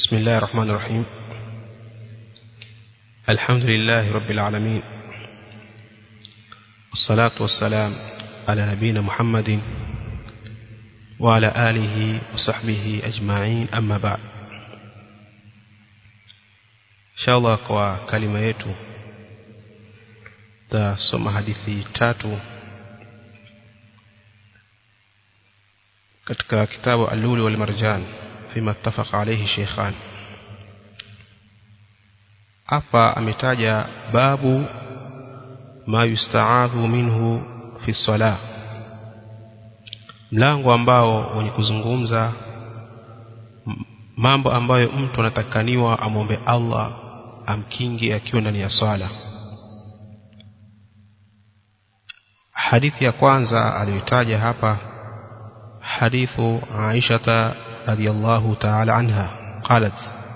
بسم الله الرحمن الرحيم الحمد لله رب العالمين والصلاة والسلام على نبينا محمد وعلى آله وصحبه أجمعين أما بعد إن شاء الله kwa kalima yetu tasoma hadithi tatu katika kitabu al-lulu wal marjan fima ittafaqa alayhi shaykhan hapa ametaja babu ma yusta'adhu minhu fi salah mlango ambao wenye kuzungumza mambo ambayo mtu anatakaniwa amwombe Allah amkingi akiwa ndani ya swala hadithi ya kwanza aliyotaja hapa hadithu Aisha radhiyallahu ta'ala anha qalat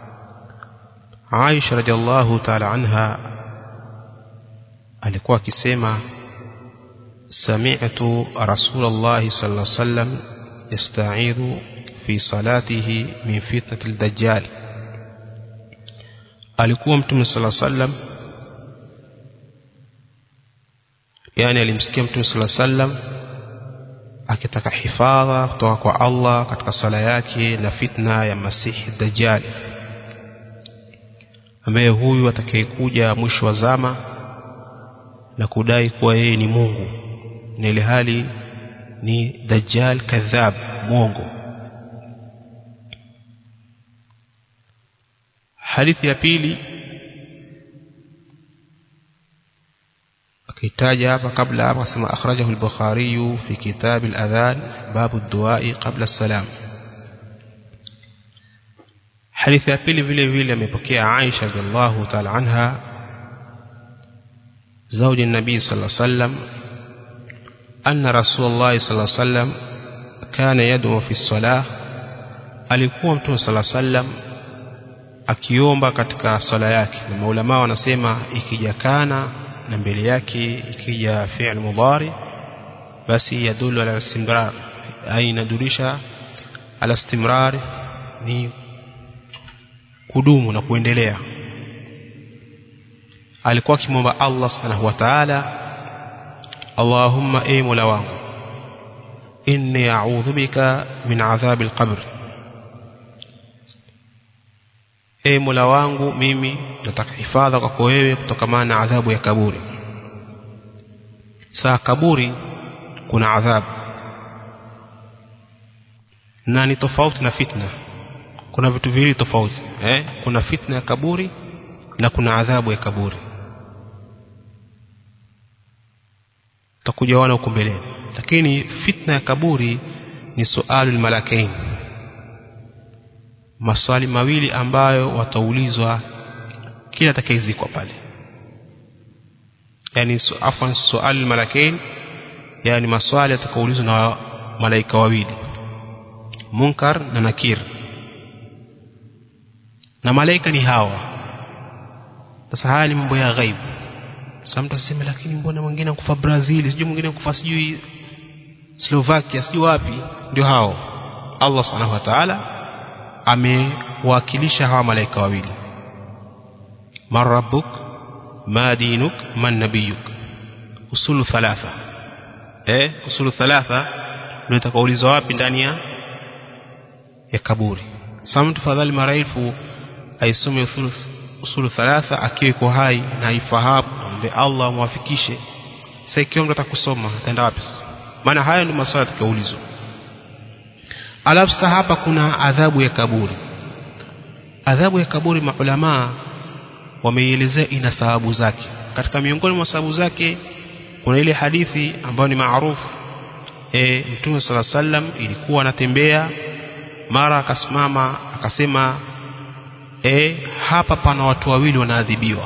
Aisha radhiyallahu ta'ala anha alikuwa akisema sami'tu Rasulullah sallallahu alaihi wasallam yasta'idhu fi salatihi min fitnati al-dajjal alikuwa mtume sallallahu alaihi wasallam yani alimsikia mtume sallallahu alaihi wasallam akitaka hifadha kutoka kwa Allah katika sala yake na fitna ya Masihi Dajjal ambaye huyu atakayekuja mwisho wa zama na kudai kuwa yeye ni Mungu na ile hali ni Dajjal kadhab mwongo hadithi ya pili akitaja hapa kabla hapa akasema akhrajahu al-Bukhari fi kitab al-adhan babu ad-du'a qabla as-salam hadithi ya pili vile vile amepokea Aisha radhiallahu ta'ala anha زوج النبي صلى الله عليه وسلم أن رسول الله صلى الله عليه وسلم كان يدعو في الصلاة alikuwa mtume صلى الله عليه وسلم akiomba katika sala yake na maulama wanasema ikija kana na mbele yake ikija fi'l mudhari basi yadullu ala istimrar ai inadulisha ala istimrar ni kudumu na kuendelea alikuwa akimwomba Allah subhanahu wa ta'ala Allahumma ay mola wangu inni a'udhu bika min adhabil qabr e mola wangu mimi nataka hifadha kwako wewe kutokana na adhabu ya kaburi saa kaburi kuna adhabu na ni tofauti na fitna kuna vitu viwili tofauti eh? kuna fitna ya kaburi na kuna adhabu ya kaburi takujaona huko mbeleni lakini fitna ya kaburi ni sualul malakain maswali mawili ambayo wataulizwa kila atakayezikwa pale yani su, afwan sual malakain yani maswali atakaulizwa na malaika wawili munkar na nakir na malaika ni hawa sasa haya ni mambo ya ghaibu sasa mtu aseme lakini mbona mwingine akufa Brazil sijui mwingine akufa sijui Slovakia sijui wapi ndio hao Allah subhanahu wa ta'ala amewakilisha hawa malaika wawili man rabbuk ma dinuk man nabiyuk usulu thalatha eh usulu thalatha ndio itakaulizwa wapi ndani ya ya kaburi sasa mtu fadhali maraifu aisome usulu usulu thalatha akiwa iko hai na aifahamu ambe Allah amwafikishe sasa ikiwa mtu atakusoma ataenda wapi maana haya ndio maswali atakaulizwa alafu sasa hapa kuna adhabu ya kaburi adhabu ya kaburi maulamaa wameielezea ina sababu zake katika miongoni mwa sababu zake kuna ile hadithi ambayo ni maarufu e, mtume sala sallam ilikuwa anatembea mara akasimama akasema e, hapa pana watu wawili wanaadhibiwa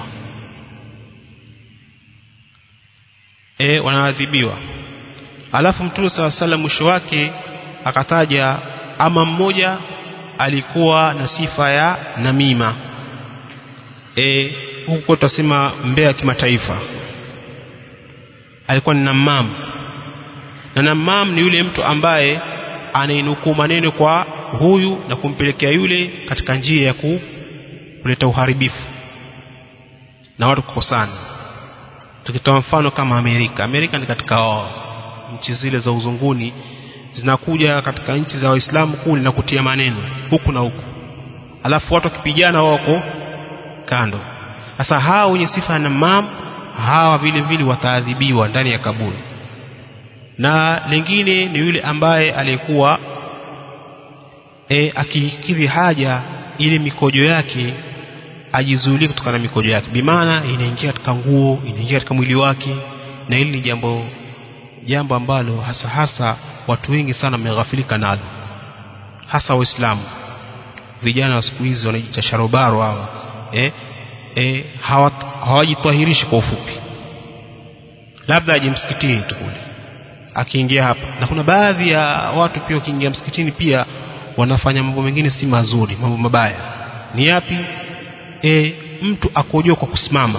e, wanaadhibiwa alafu mtume sala sallam mwisho wake akataja ama mmoja alikuwa na sifa ya namima e, huko tutasema mbea kimataifa alikuwa ni namam na namam ni yule mtu ambaye anainukuu maneno kwa huyu na kumpelekea yule katika njia ya ku, kuleta uharibifu na watu kukosana tukitoa mfano kama Amerika Amerika ni katika wao nchi zile za uzunguni zinakuja katika nchi za Waislamu kule na kutia maneno huku na huku alafu watu wakipigana wako kando sasa hawa wenye sifa ya namam hawa vile vile wataadhibiwa ndani ya kaburi na lingine ni yule ambaye alikuwa e, akikidhi haja ile mikojo yake ajizuilie kutokana na mikojo yake bimaana inaingia katika nguo inaingia katika mwili wake na hili ni jambo jambo ambalo hasa hasa watu wengi sana wameghafilika nalo hasa waislamu vijana wa siku hizi wanajiita sharobaro hawa eh, eh, hawajitahirishi kwa ufupi labda aje msikitini tu kule akiingia hapa na kuna baadhi ya watu pia wakiingia msikitini pia wanafanya mambo mengine si mazuri mambo mabaya ni yapi e, mtu akojoa kwa kusimama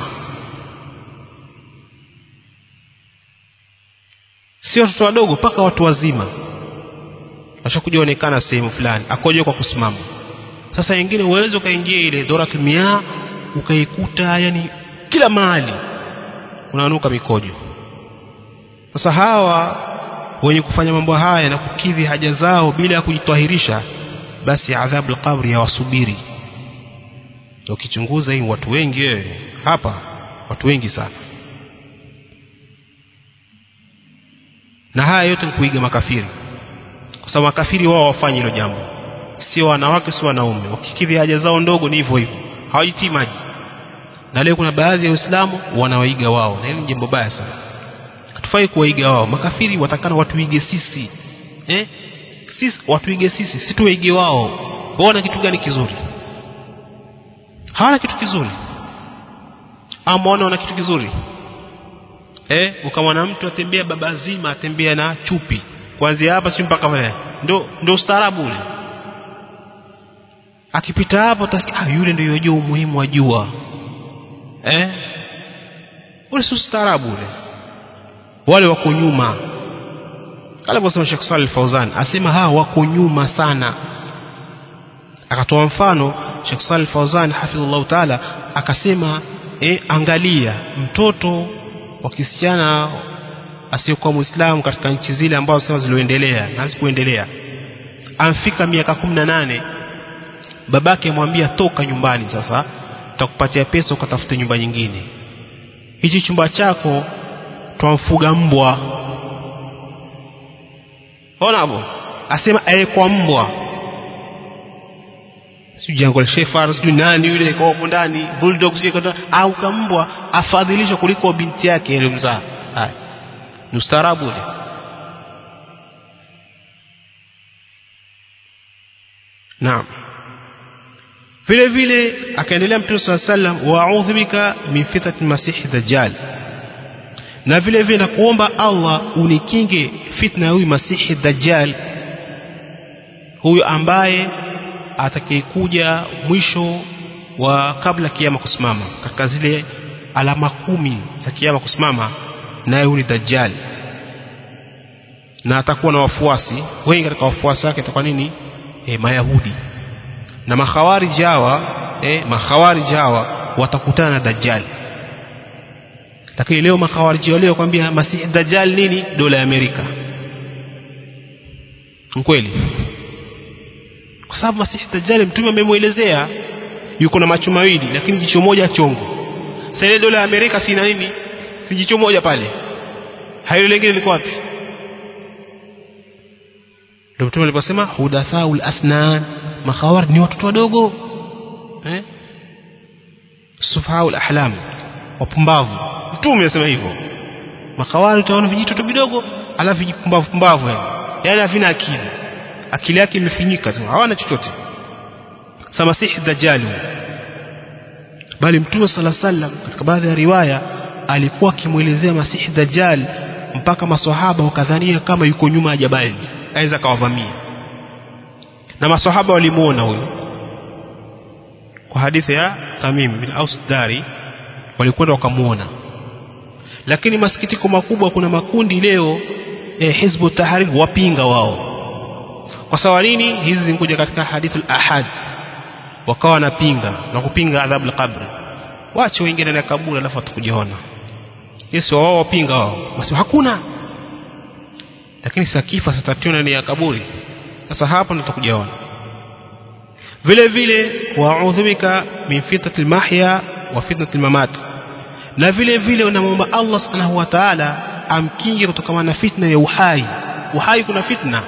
si watoto wadogo mpaka watu wazima washakuja onekana sehemu fulani akojoa kwa kusimama sasa wengine uweze ukaingia ile doratul miyah ukaikuta yani kila mahali unanuka mikojo sasa hawa wenye kufanya mambo haya na kukidhi haja zao bila ya kujitahirisha basi adhabu alqabri yawasubiri ukichunguza hii watu wengi wewe hapa watu wengi sana na haya yote ni kuiga makafiri kwa sababu makafiri wao wafanye hilo jambo sio wanawake sio wanaume wakikidhi haja zao ndogo ni hivyo hivyo hawajitii maji na leo kuna baadhi ya waislamu wanawaiga wao na hili ni jambo baya sana hatufai kuwaiga wao makafiri watakana watuige sisi eh? sisi watuige sisi si tuwaige wao waona kitu gani kizuri hawana kitu kizuri ama wana kitu kizuri eh ukamwona mtu atembea baba zima atembea na chupi kuanzia hapa si mpaka pale ndo ndo ustaarabu ule akipita hapo utasikia ah yule ndio yajua umuhimu wa jua eh ule si ustaarabu ule wale wako nyuma aliposema Sheikh Salih Fauzan asema hawa wako nyuma sana akatoa mfano Sheikh Salih Fauzan hafidhullah taala akasema e, angalia mtoto wa kisichana asiyekuwa Muislamu katika nchi zile ambazo sema zilizoendelea na hazikuendelea amfika miaka 18 babake amwambia toka nyumbani sasa tutakupatia pesa ukatafute nyumba nyingine hichi chumba chako twamfuga mbwa ona hapo asema aekwa mbwa sijui jango la shefar sijui nani yule kwa hapo ndani bulldog sijui kwa au kambwa afadhilishwa kuliko binti yake aliyomzaa haya ni ustaarabu ule naam vile vile akaendelea mtume swalla sallam wa a'udhu bika min fitnati masihi dajjal na vile vile nakuomba Allah unikinge fitna ya huyu masihi dajjal huyu ambaye atakayekuja mwisho wa kabla kiama kusimama katika zile alama kumi za kiama kusimama naye huyu ni dajjal na atakuwa na wafuasi wengi katika wafuasi wake atakuwa nini e, mayahudi na makhawarij hawa e, makhawarij hawa watakutana na dajjal lakini leo makhawariji walio kwambia masihi dajjal nini dola ya Amerika kweli kwa sababu masihi dajjal mtume amemuelezea yuko na macho mawili lakini jicho moja chongo sasa ile dola ya Amerika sina nini si jicho moja pale hayo lingine liko wapi ndio mtume aliposema hudathaul asnan makhawar ni watoto wadogo eh sufahaul ahlam wapumbavu mtume anasema hivyo makawari utaona vijitoto vidogo alafu vijipumbavu pumbavu yani yani havina akili akili yake imefinyika tu hawana chochote samasihi dajjal bali mtume sala sallam katika baadhi ya riwaya alikuwa akimuelezea masihi dajjal mpaka maswahaba wakadhania kama yuko nyuma ya jabali aweza kawavamia na maswahaba walimuona huyo kwa hadithi ya Tamim bin Aus Dari walikwenda wakamuona lakini masikitiko makubwa kuna makundi leo eh, Hizbu Tahrir wapinga wao kwa sawa nini hizi zimekuja katika hadithul ahad wakawa wanapinga na kupinga adhabu al-qabr wache wengine ndani ya kaburi alafu watakujiona Yesu wao wapinga wao wasema hakuna lakini sakifa satationa ndani ya kaburi sasa hapo ndo tutakujaona vile vile wa'udhu bika min fitnatil mahya wa fitnatil mamat na vile vile unamwomba Allah subhanahu wa ta'ala amkinge kutokana na fitna ya uhai uhai kuna fitna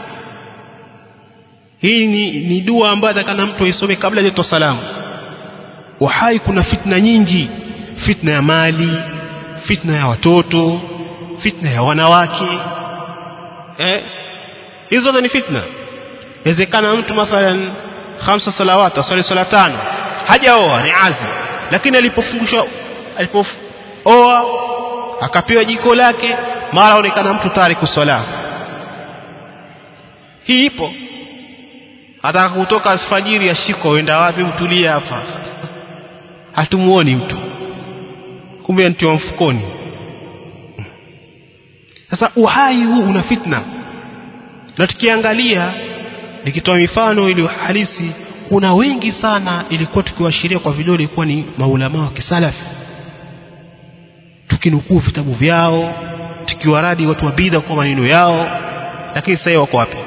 hii ni, ni dua ambayo atakana mtu aisome kabla ya salamu uhai kuna fitna nyingi fitna ya mali fitna ya watoto fitna ya wanawake eh hizo zote ni fitna inawezekana mtu mathalan khamsa salawat asali sala tano hajaoa ni azi lakini alipofungishwa alipooa akapewa jiko lake mara onekana mtu tariku swala hii ipo ataka kutoka alfajiri ashiko wenda wapi mtulia hapa hatumuoni mtu kumbe mtu wa mfukoni sasa uhai huu una fitna na tukiangalia nikitoa mifano ili halisi kuna wengi sana ilikuwa tukiwashiria kwa vidole ilikuwa ni maulama wa kisalafi tukinukuu vitabu vyao tukiwaradi watu wa bidha kwa maneno yao lakini sasa wako wapi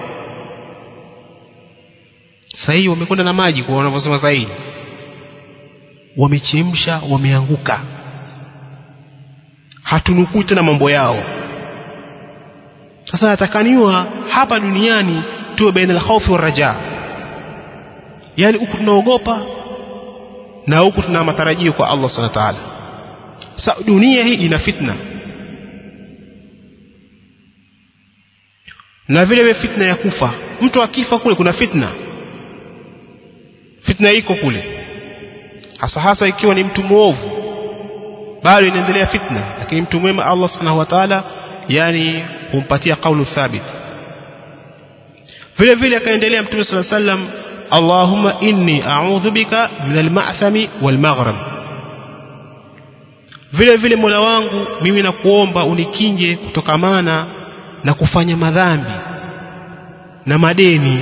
sasa hii wamekwenda na maji kwa wanavyosema sasa hii wamechemsha wameanguka hatunukuu tena mambo yao sasa natakaniwa hapa duniani tuwe baina al-khawfi war-raja yani huku tunaogopa na huku tuna matarajio kwa Allah subhanahu wa ta'ala sasa dunia hii ina fitna na vile vile fitna ya kufa mtu akifa kule kuna fitna fitna iko kule hasa hasa ikiwa ni mtu muovu bado inaendelea fitna lakini mtu mwema Allah subhanahu wa ta'ala yani humpatia kaulu thabit vile vile akaendelea mtume sala sallam Allahumma inni a'udhu bika min al-ma'thami wal-maghrib vile vile Mola wangu mimi nakuomba unikinge kutokamana na kufanya madhambi na madeni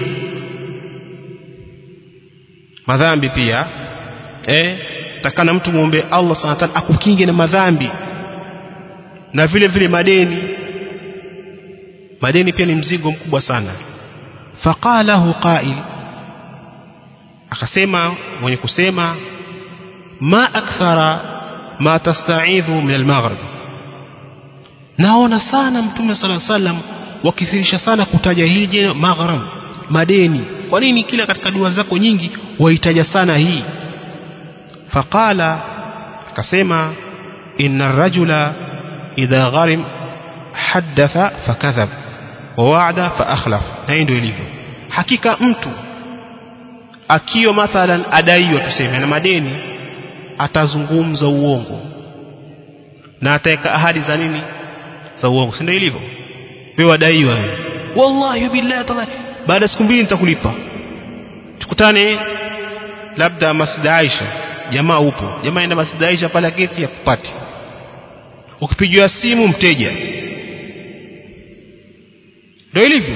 madhambi pia eh takana mtu muombe Allah subhanahu wa ta'ala akukinge na madhambi na vile vile madeni madeni pia ni mzigo mkubwa sana faqalahu qa'il akasema mwenye kusema ma akthara ma tasta'idhu min al-maghrib naona sana mtume sala sallam wakithirisha sana kutaja hili jina maghrib madeni kwa nini kila katika dua zako nyingi wahitaja sana hii faqala akasema inna ar-rajula idha gharim haddatha fakadhab wa wa'ada fa akhlaf na ndio ilivyo hakika mtu akiwa mathalan adaiwa tuseme na madeni atazungumza uongo na ataweka ahadi za nini za uongo si ndio ilivyo wewe adaiwa wallahi billahi taala baada siku mbili nitakulipa tukutane labda Masjid Aisha jamaa upo jamaa enda Masjid Aisha pale geti ya kupati ukipigiwa simu mteja ndio ilivyo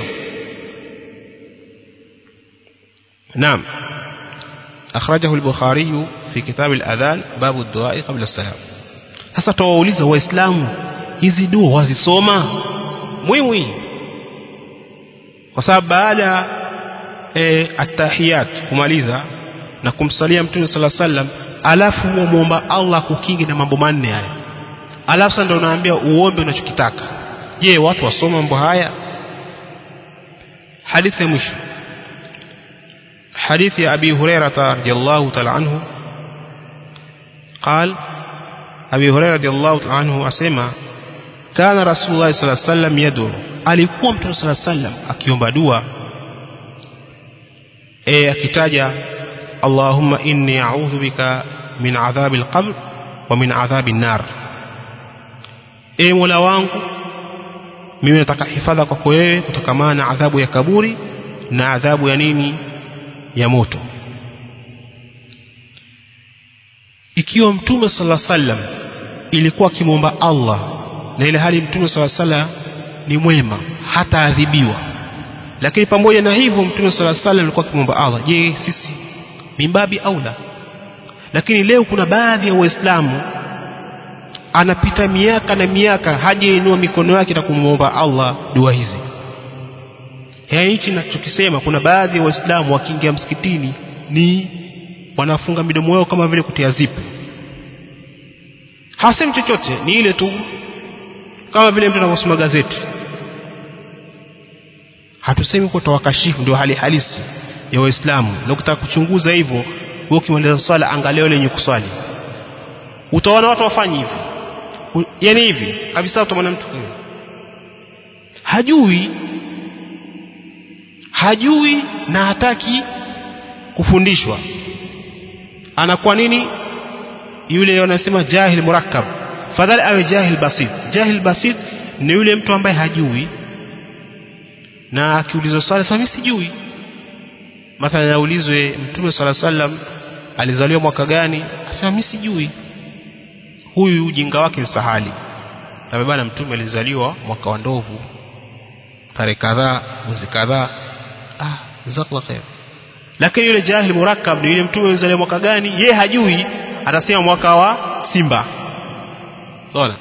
نعم أخرجه البخاري في كتاب الأذان باب الدعاء قبل السلام sasa tuwauliza waislamu hizi dua wazisoma mwimwi kwa sababu baada e, atahiyat kumaliza na kumsalia mtume sala sallam alafu muomba Allah kukingi na mambo manne haya alafu sasa ndio unaambia uombe unachokitaka je watu wasoma mambo haya hadithi ya mwisho حديث أبي هريرة رضي الله تعالى عنه قال أبي هريرة رضي الله تعالى عنه أسمع كان رسول الله صلى الله عليه وسلم يدعو alikuwa mtume sala sallam akiomba dua e akitaja Allahumma inni a'udhu bika min adhabi al-qabr wa min adhabi an-nar e Mola wangu mimi nataka hifadha kwako wewe kutokana na adhabu ya kaburi na adhabu ya nini ya moto ikiwa mtume sala sallam ilikuwa akimwomba Allah na ile hali mtume sala sallam ni mwema hata adhibiwa lakini pamoja na hivyo mtume sala salam alikuwa akimwomba Allah je sisi mimbabi aula lakini leo kuna baadhi ya waislamu anapita miaka na miaka hajainua mikono yake na kumwomba Allah dua hizi yaani hichi nachokisema kuna baadhi ya waislamu wakiingia msikitini ni wanafunga midomo yao kama vile kutia zipu hasemi chochote ni ile tu kama vile mtu anavyosoma gazeti hatusemi kuwa tawakashifu ndio hali halisi ya waislamu na ukitaka kuchunguza hivyo wewe ukimaliza swala angalia wale wenye kuswali utaona watu wafanye hivi yani hivi kabisa utamwona mtu huyo hajui hajui na hataki kufundishwa anakuwa nini yule wanasema jahil murakkab fadhali awe jahil basit jahil basit ni yule mtu ambaye hajui na akiulizwa swali sasa mimi sijui mathalan aulizwe mtume sala sallam alizaliwa mwaka gani asema mimi sijui huyu ujinga wake ni sahali tabe bana mtume alizaliwa mwaka wa ndovu tarehe kadhaa mwezi kadhaa ah jazakallah khair lakini yule jahil murakkab ni yule mtume alizaliwa mwaka gani ye hajui atasema mwaka wa simba sawa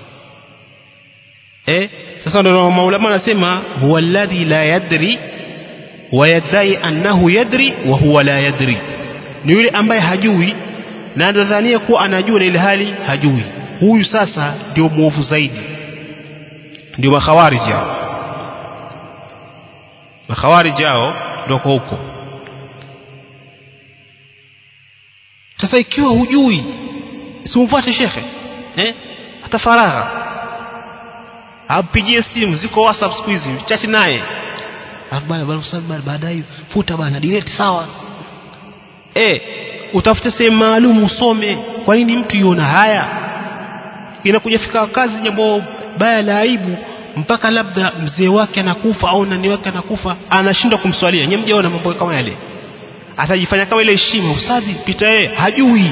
eh sasa ndio maulama anasema huwa alladhi la yadri wa yadai annahu yadri wa huwa la yadri ni yule ambaye hajui na anadhania kuwa anajua na ile hali hajui huyu sasa ndio mwovu zaidi ndio makhawariji hao makhawariji hao ndio kwa huko sasa ikiwa hujui simfuate shekhe eh hata faragha apigie simu ziko whatsapp siku hizi chati naye alafu bana bana bana baadaye futa bana delete sawa eh utafute sehemu maalum usome kwa nini mtu yuona haya inakuja fika kazi jambo baya la aibu mpaka labda mzee wake anakufa au nani wake anakufa anashindwa kumswalia nyewe mjaona mambo kama yale atajifanya kama ile heshima ustadhi pita yeye hajui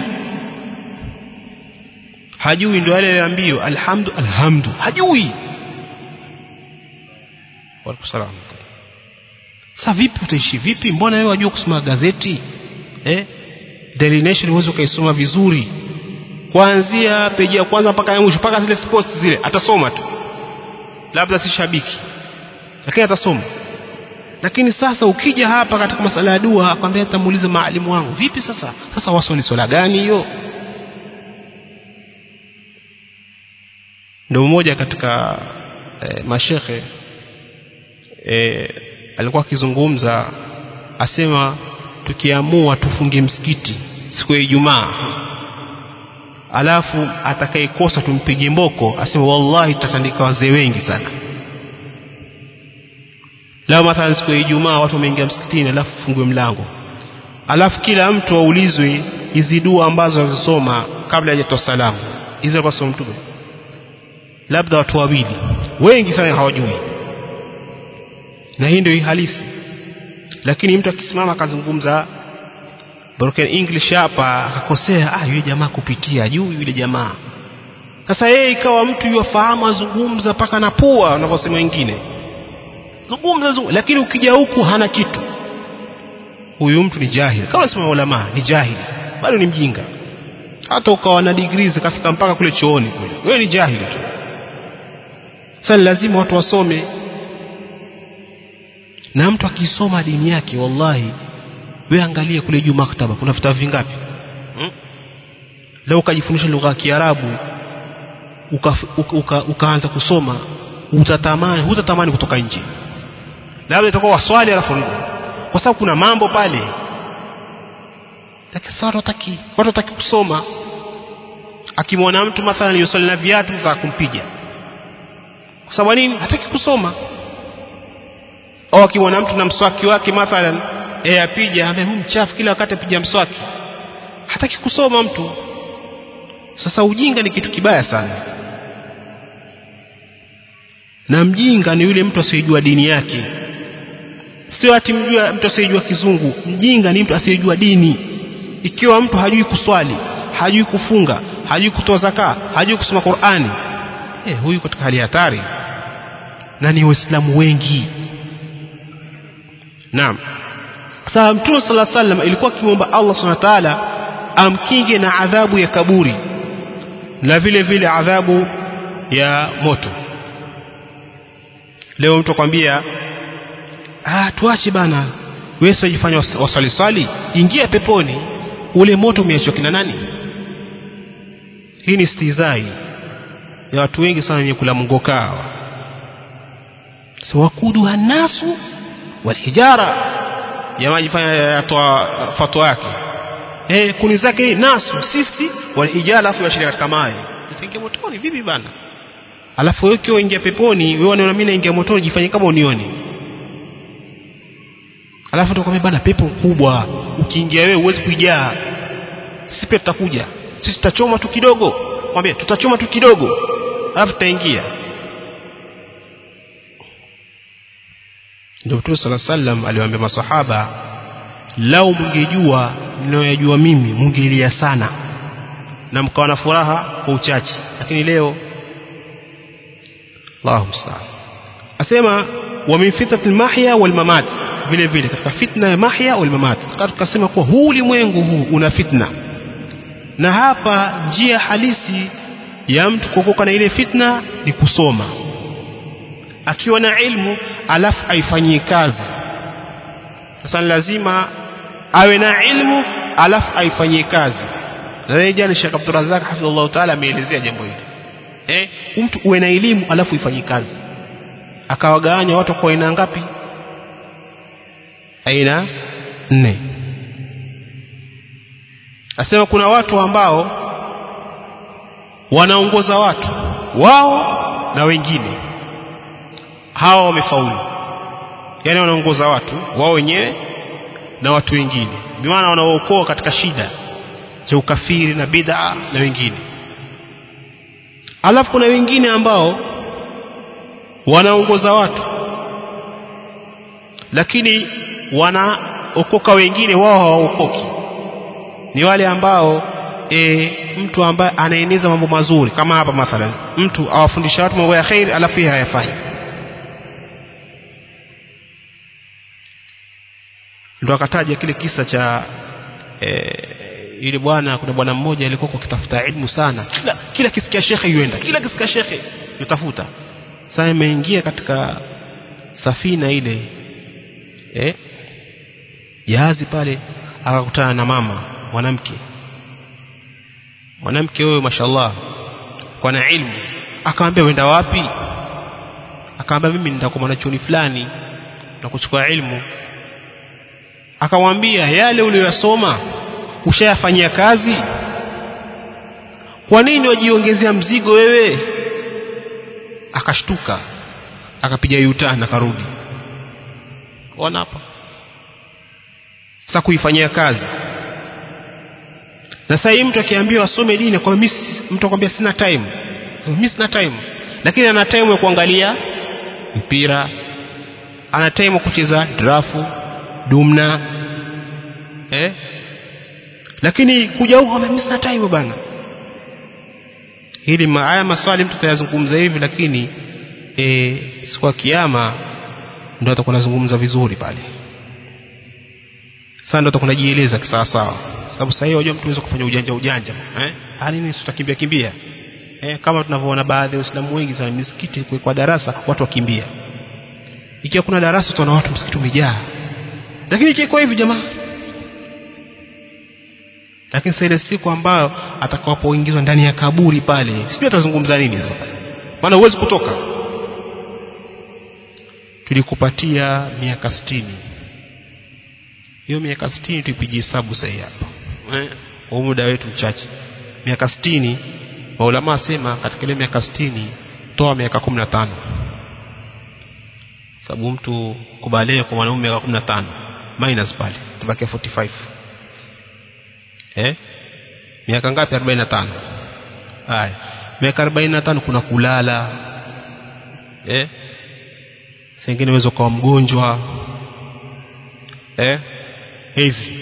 hajui ndio yale aliambiwa alhamdu alhamdu hajui Waalaikumsalam. Sasa vipi utaishi vipi? Mbona wewe wajua kusoma gazeti? Eh? Daily Nation uweze ukaisoma vizuri. Kuanzia peji ya kwanza mpaka ya mwisho mpaka zile sports zile atasoma tu. Labda si shabiki. Lakini atasoma. Lakini sasa ukija hapa katika masala ya dua akwambia tamuulize maalimu wangu. Vipi sasa? Sasa waswali swala gani hiyo? Ndio mmoja katika eh, mashekhe e, alikuwa akizungumza asema tukiamua tufunge msikiti siku ya Ijumaa alafu atakayekosa tumpige mboko asema wallahi tutatandika wazee wengi sana leo mathalan siku ya Ijumaa watu wameingia msikitini alafu fungue mlango alafu kila mtu aulizwe hizi dua ambazo azisoma kabla hajatoa salamu hizo kwa somo mtume labda watu wawili wengi sana hawajui na hii ndio halisi lakini mtu akisimama akazungumza broken english hapa akakosea ah yule jamaa kupitia juu yule jamaa sasa yeye ikawa mtu yuwafahamu azungumza paka na pua wanavyosema wengine zungumza zungumza lakini ukija huku hana kitu huyu mtu ni jahili kama sema ulama ni jahili bado ni mjinga hata ukawa na degree zikafika mpaka kule chooni kule wewe ni jahili tu sasa lazima watu wasome na mtu akisoma dini yake wallahi we angalia kule juu maktaba kuna vitabu vingapi hmm? leo ukajifundisha lugha ya Kiarabu ukaanza uka, uka, uka kusoma utatamani hutatamani kutoka nje labda itakuwa waswali alafu rudi kwa sababu kuna mambo pale lakini sasa watu wataki watu wataki kusoma akimwona mtu mathalan yusali na viatu mtaka kumpiga kwa sababu nini hataki kusoma au akimwona mtu na mswaki wake mathalan eh apija ambaye huyu mchafu kila wakati apija mswaki hataki kusoma mtu sasa ujinga ni kitu kibaya sana na mjinga ni yule mtu asiyejua dini yake sio ati mjua mtu asiyejua kizungu mjinga ni mtu asiyejua dini ikiwa mtu hajui kuswali hajui kufunga hajui kutoa zaka hajui kusoma Qur'ani eh huyu katika hali hatari na ni waislamu wengi naam sasa mtume sala sallam ilikuwa akimwomba Allah subhanahu wa ta'ala amkinge na adhabu ya kaburi na vile vile adhabu ya moto leo mtu akwambia ah tuache bana wewe usijifanye wasali swali ingia peponi ule moto umeachwa kina nani hii ni stizai ya watu wengi sana wenye kula mngoka hawa so wakudu hanasu walhijara jamaa jifanya yatoa fatwa yake eh kuni zake ni nasu sisi walhijara alafu yashiria katika maji itaingia motoni vipi bana alafu wewe ukiwa ingia peponi wewe unaona mimi naingia motoni jifanye kama unioni alafu tukwambia bana pepo kubwa ukiingia wewe huwezi kuijaa sisi pia tutakuja sisi tutachoma tu kidogo mwambie tutachoma tu kidogo alafu tutaingia ndio Mtume sala sallam aliwaambia masahaba lau mngejua mnayoyajua mimi mngelia sana na mkawa na furaha kwa uchache lakini leo Allahu musta'an asema wa min fitnati al-mahya wal mamat vile vile katika fitna ya mahya wal mamat tukasema kuwa huu ulimwengu huu una fitna na hapa njia halisi ya mtu kuokoka na ile fitna ni kusoma akiwa na ilmu alafu aifanyie kazi sasa lazima awe na ilmu alafu aifanyie kazi na jana Sheikh Abdul Razak hafidhullah taala ameelezea jambo hili eh mtu uwe na elimu alafu ifanyie kazi akawagawanya watu kwa aina ngapi aina nne asema kuna watu ambao wanaongoza watu wao na wengine hawa wamefaulu yani wanaongoza watu wao wenyewe na watu wengine bimaana wanaookoa katika shida cha ukafiri na bid'a na wengine alafu kuna wengine ambao wanaongoza watu lakini wanaokoka wengine wao hawaokoki ni wale ambao e, mtu ambaye anaeneza mambo mazuri kama hapa mathalan mtu awafundisha watu mambo ya khair alafu yeye hayafanyi ndo akataja kile kisa cha e, yule bwana kuna bwana mmoja alikuwa akitafuta ilmu sana kila kila kisikia shekhe yuenda kila kisikia shekhe yutafuta sasa imeingia katika safina ile eh jahazi pale akakutana na mama mwanamke mwanamke huyo mashallah kwa na ilmu akamwambia wenda wapi akamwambia mimi nenda kwa mwanachuoni fulani na kuchukua ilmu akamwambia yale uliyosoma ushayafanyia kazi kwa nini wajiongezea mzigo wewe akashtuka akapiga yutana akarudi ona hapa sasa kuifanyia kazi na sasa hii mtu akiambiwa asome dini kwa mimi mtu akwambia sina time mimi sina time lakini ana time ya kuangalia mpira ana time ya kucheza drafu dumna eh lakini kuja huko mimi sina time bana hili haya maswali mtu atayazungumza hivi lakini e, siku ya kiyama ndio atakuwa anazungumza vizuri pale sasa ndio atakuwa anajieleza kisawa sawa sababu sasa hiyo unajua mtu anaweza kufanya ujanja ujanja eh ah nini tutakimbia kimbia eh kama tunavyoona baadhi ya waislamu wengi sana misikiti kwa darasa watu wakimbia ikiwa kuna darasa tunaona watu msikiti umejaa lakini ikiwa hivi jamaa lakini sasa ile siku ambayo atakapoingizwa ndani ya kaburi pale sijui atazungumza nini sasa maana huwezi kutoka tulikupatia miaka sitini hiyo miaka sitini tuipigie hesabu sasa hapa eh kwa muda wetu mchache miaka sitini maulama asema katika ile miaka sitini toa miaka kumi na tano sababu mtu kubalia kwa mwanaume miaka kumi na tano minus pale tubakia 45 eh miaka ngapi 45 haya miaka 45 kuna kulala eh sengine uwezo kuwa mgonjwa eh hizi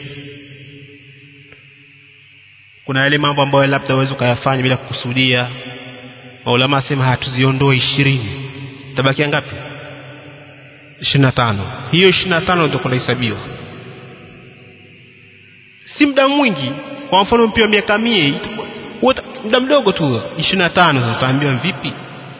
kuna yale mambo ambayo labda uwezo kuyafanya bila kukusudia maulama asema hatuziondoe ishirini tabakia ngapi 25 hiyo 25 ndio kunahesabiwa si muda mwingi kwa mfano mpira miaka 100 muda mdogo tu 25 utaambiwa vipi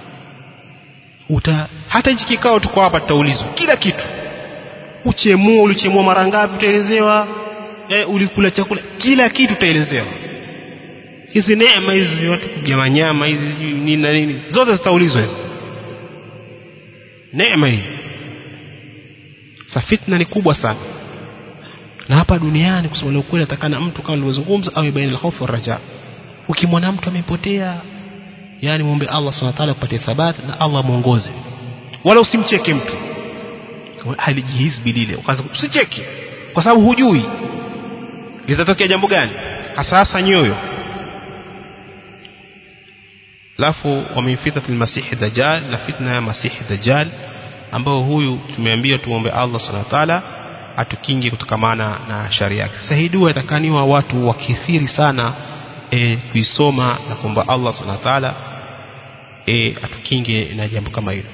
uta hata hichi kikao tuko hapa tutaulizwa kila kitu uchemua ulichemua mara ngapi utaelezewa eh, ulikula chakula kila kitu utaelezewa hizi neema hizi watu kugema nyama hizi nini na nini zote zitaulizwa hizi neema hii sa fitna ni kubwa sana na hapa duniani kusema ukweli atakana mtu kama nilivyozungumza awe baina al-khawf raja ukimwona mtu amepotea yani muombe Allah subhanahu wa ta'ala kupatia thabati na Allah muongoze wala usimcheke mtu halijihizbi lile ukaanza usicheke kwa sababu hujui litatokea jambo gani hasa nyoyo alafu wa fitnatil masihi dajjal na fitna ya masihi dajjal ambao huyu tumeambiwa tuombe Allah subhanahu wa ta'ala atukinge kutokamana na shari yake sasa hii dua itakaniwa watu wakithiri sana e, kuisoma na kuomba Allah subhanahu wa ta'ala e, atukinge na jambo kama hilo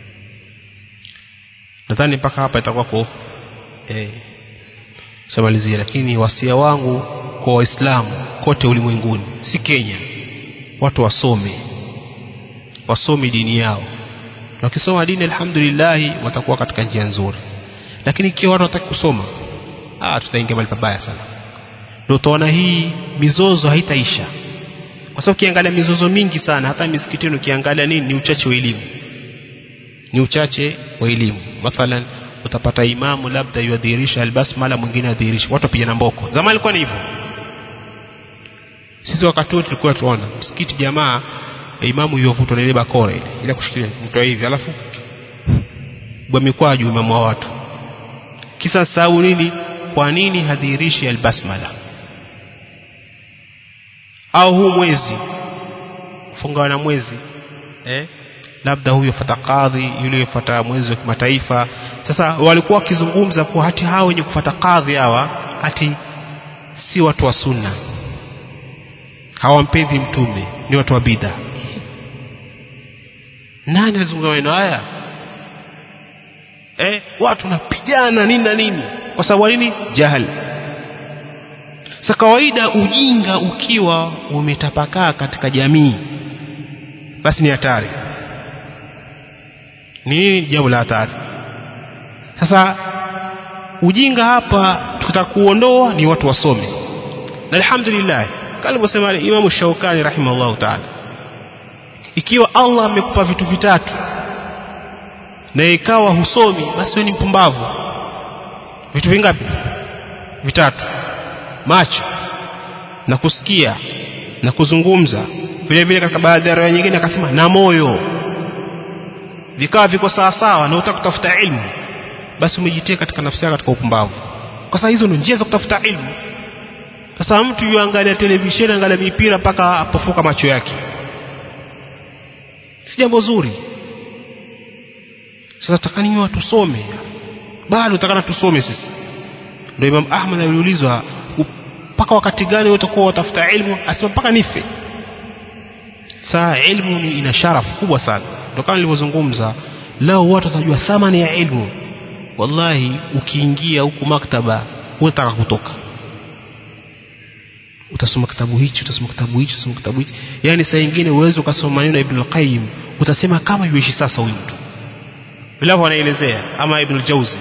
nadhani mpaka hapa itakuwa kwa eh shamalizia lakini wasia wangu kwa waislamu kote ulimwenguni si Kenya watu wasome wasome dini yao na wakisoma dini alhamdulillah watakuwa katika njia nzuri lakini ikiwa watu wataki kusoma ah tutaingia mahali pabaya sana ndio utaona hii mizozo haitaisha kwa sababu ukiangalia mizozo mingi sana hata misikitini ukiangalia nini ni uchache wa elimu ni uchache wa elimu mathalan utapata imamu labda yadhihirisha albasmala mwingine adhihirisha watu wapigana mboko zamani ilikuwa ni hivyo sisi wakati wote tulikuwa tuona msikiti jamaa imamu yovutwa na ile bakora ile ile kushikilia mtu hivi alafu bwamikwaju imamu wa watu kisa sababu nini kwa nini hadhihirishi albasmala au huu mwezi kufunga na mwezi eh labda huyo fata kadhi yule yofata mwezi wa kimataifa sasa walikuwa wakizungumza kuwa hati hao wenye kufata kadhi hawa hati si watu wa sunna hawampendi mtume ni watu wa bid'a nani alizungumza maneno haya eh watu napigana nini na nini kwa sababu nini jahal sa kawaida ujinga ukiwa umetapakaa katika jamii basi ni hatari ni nini jambo la hatari sasa ujinga hapa tukitaka kuondoa ni watu wasome na alhamdulillah kama alivyosema Imam Shaukani rahimahullah ta'ala ikiwa Allah amekupa vitu vitatu na ikawa husomi basi wewe ni mpumbavu vitu vingapi vitatu macho na kusikia na kuzungumza vile vile katika baadhi ya riwaya nyingine akasema na moyo vikawa viko sawa sawa na utaka kutafuta ilmu basi umejitia katika nafsi yako katika upumbavu kwa sababu hizo ndio njia za kutafuta ilmu sasa mtu yuangalia televisheni angalia mipira mpaka apofuka macho yake si jambo zuri sasa takaniwa tusome bado takana tusome sisi ndio Imam Ahmad aliulizwa mpaka wakati gani wewe utakuwa utafuta ilmu asema mpaka nife saa ilmu ni ina sharafu kubwa sana ndio kama nilivyozungumza lao watu watajua thamani ya ilmu wallahi ukiingia huku maktaba unataka kutoka utasoma kitabu hichi utasoma kitabu hichi utasoma kitabu hichi yani saa nyingine uweze ukasoma maneno ya Ibn al-Qayyim utasema kama yuishi sasa huyu mtu bila anaelezea ama Ibn al-Jauzi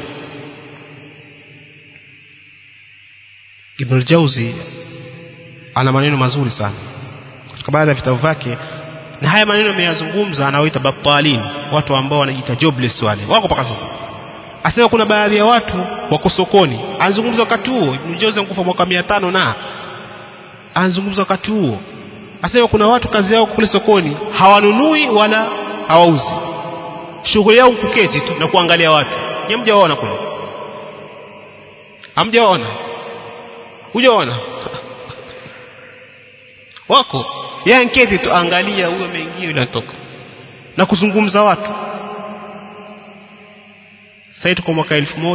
Ibn al-Jauzi ana maneno mazuri sana katika baadhi ya vitabu vyake na haya maneno ameyazungumza anaoita batalin watu ambao wanajiita jobless wale wako mpaka sasa asema kuna baadhi ya watu wako sokoni anazungumza wakati huo Ibn Jauzi ankufa mwaka 500 na anazungumza wakati huo asema kuna watu kazi yao kule sokoni hawanunui wala hawauzi shughuli yao kuketi tu na kuangalia watu ni mjaona kule hamjaona hujaona wako yeye nketi tu angalia huyo ameingia yule anatoka na kuzungumza watu sasa tuko mwaka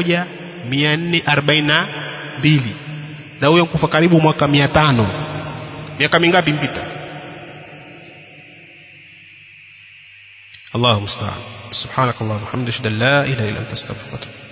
1442 na huyo kufa karibu mwaka 500 miaka mingapi mpita Allahu musta'an subhanakallahumma hamdaka la ilaha illa anta astaghfiruka